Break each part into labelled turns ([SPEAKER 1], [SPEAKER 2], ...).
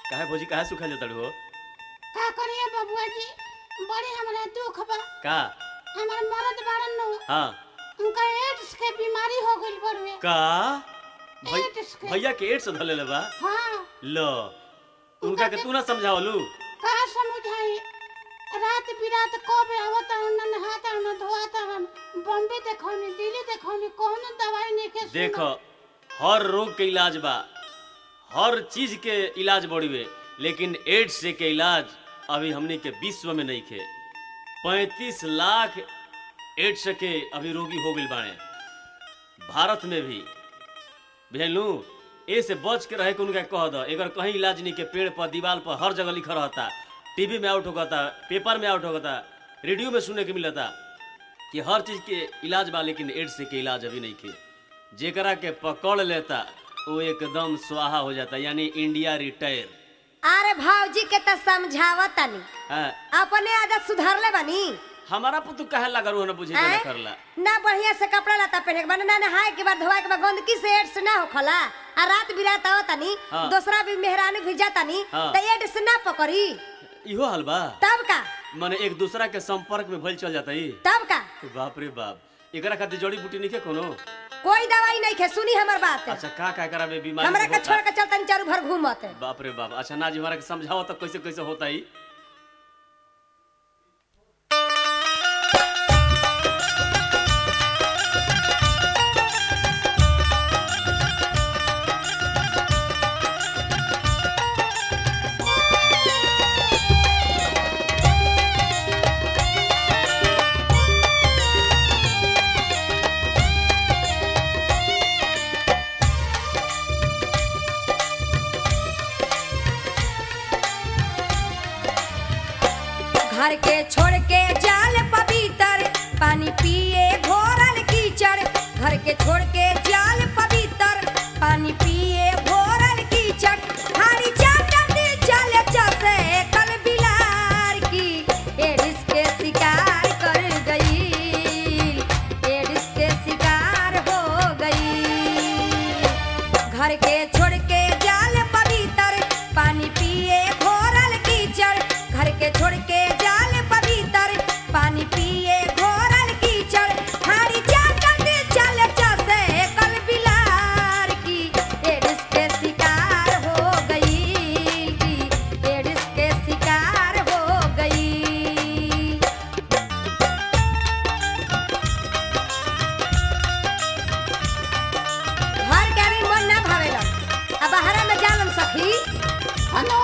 [SPEAKER 1] काहे भौजी काहे सुखल जाता हो
[SPEAKER 2] का करिए बबुआ जी बड़ी हमरा दुख बा
[SPEAKER 1] का
[SPEAKER 2] हमार मरद बाड़न नु
[SPEAKER 1] हाँ
[SPEAKER 2] उनका एड्स के बीमारी हो गइल बड़वे
[SPEAKER 1] का भै-
[SPEAKER 2] एड्स के
[SPEAKER 1] भैया के एड्स धले बा
[SPEAKER 2] हाँ
[SPEAKER 1] लो उनका के तू ना समझावलू
[SPEAKER 2] का समझाई रात बिरात कब आवत न नहात न धोआत न बॉम्बे देखौनी दिल्ली देखौनी कौन दवाई नहीं के सुनत।
[SPEAKER 1] देखो हर रोग के इलाज बा हर चीज के इलाज बड़ीवे लेकिन एड्स से के इलाज अभी हमने के विश्व में नहीं खे पैंतीस लाख एड्स के अभी रोगी हो गइल बाड़े भारत में भी भेलू ए से बच के रहे के उनका कह दो अगर कहीं इलाज नहीं के पेड़ पर दीवार पर हर जगह लिखा रहता टीवी में आउट होता पेपर में आउट होता रेडियो में सुनने के मिलता कि हर चीज के इलाज बा लेकिन एड्स के इलाज अभी नहीं के जेकरा के पकड़ लेता वो एकदम स्वाहा हो जाता यानी इंडिया रिटायर
[SPEAKER 3] अरे भाऊजी के त समझावत तनी
[SPEAKER 1] हाँ,
[SPEAKER 3] अपने आदत सुधारले बानी
[SPEAKER 1] हमारा पुतु कहे लगा रू ना बुझे ना
[SPEAKER 3] आय?
[SPEAKER 1] करला
[SPEAKER 3] ना बढ़िया से कपड़ा लता पहने के बाद ना नहाए के बाद धोए के बाद गंदगी से एड्स ना होखला आ रात बिरात आओ तनी
[SPEAKER 1] हाँ।
[SPEAKER 3] दूसरा भी मेहरानू भी जातानी
[SPEAKER 1] हाँ।
[SPEAKER 3] त एड्स ना पकड़ी
[SPEAKER 1] इहो हाल बा
[SPEAKER 3] तब का
[SPEAKER 1] माने एक दूसरा के संपर्क में भइल चल जाता ही
[SPEAKER 3] तब का
[SPEAKER 1] बाप रे बाप एकरा खातिर जड़ी बूटी नहीं के कोनो
[SPEAKER 3] कोई दवाई नहीं खे सुनी हमर बात
[SPEAKER 1] अच्छा का का एकरा में बीमारी
[SPEAKER 3] हमरा के
[SPEAKER 1] होता?
[SPEAKER 3] छोड़ के चलतनी चारू भर घूमत
[SPEAKER 1] बाप रे बाप अच्छा ना जी हमारा के समझाओ तो कैसे कैसे होता ही
[SPEAKER 3] घर के छोड़ के जाल पवित्र पानी पिए घोरल कीचड़ घर के छोड़ के जाल पवित्र पानी पिए घोरल कीचड़ हारी चाटती चले चसे कल बिलार की एडिस के शिकार कर गई एडिस के शिकार हो गई घर के छोड़ के जाल पवित्र पानी पिए घोरल कीचड़ घर के छोड़ के जाल पवित्र पानी पिए घोरल कीचड़ हारी चाटती चल चसे कल बिलार की एडिस के शिकार हो गई की एडिस के शिकार हो गई घर के आदमी मन ना भावेला आ बाहरा में जालन सखी
[SPEAKER 2] हनो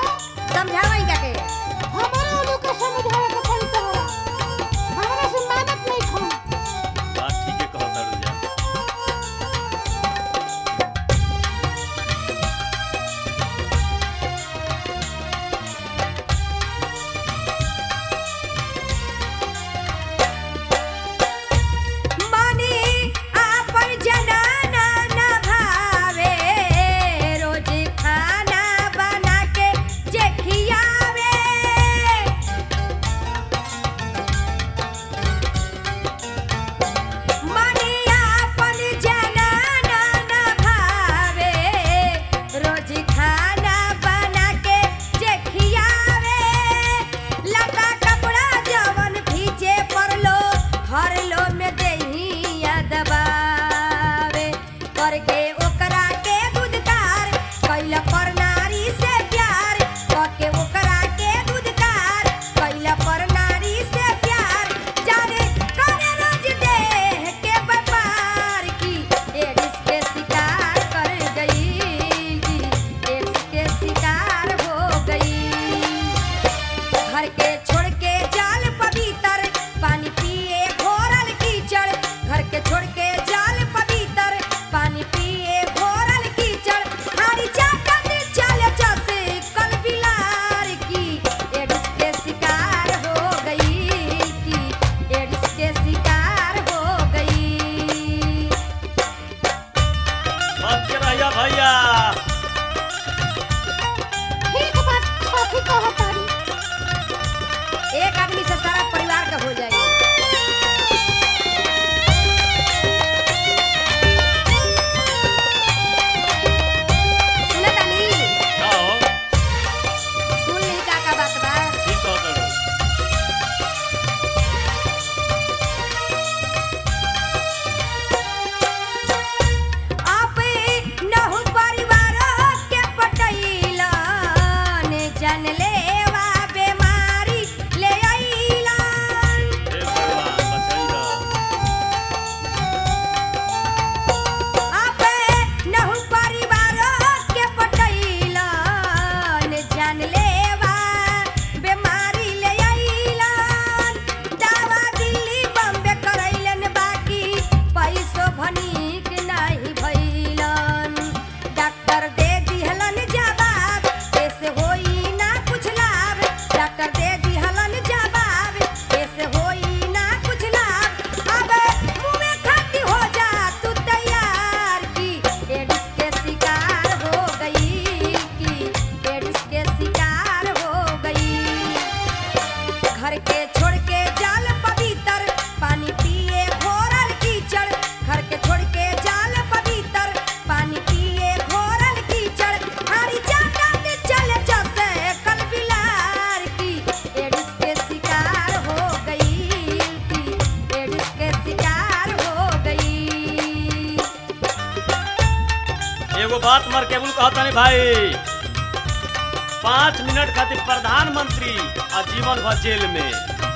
[SPEAKER 1] हमार केबुल कहता नहीं भाई पाँच मिनट खातिर प्रधानमंत्री आ जीवन भर जेल में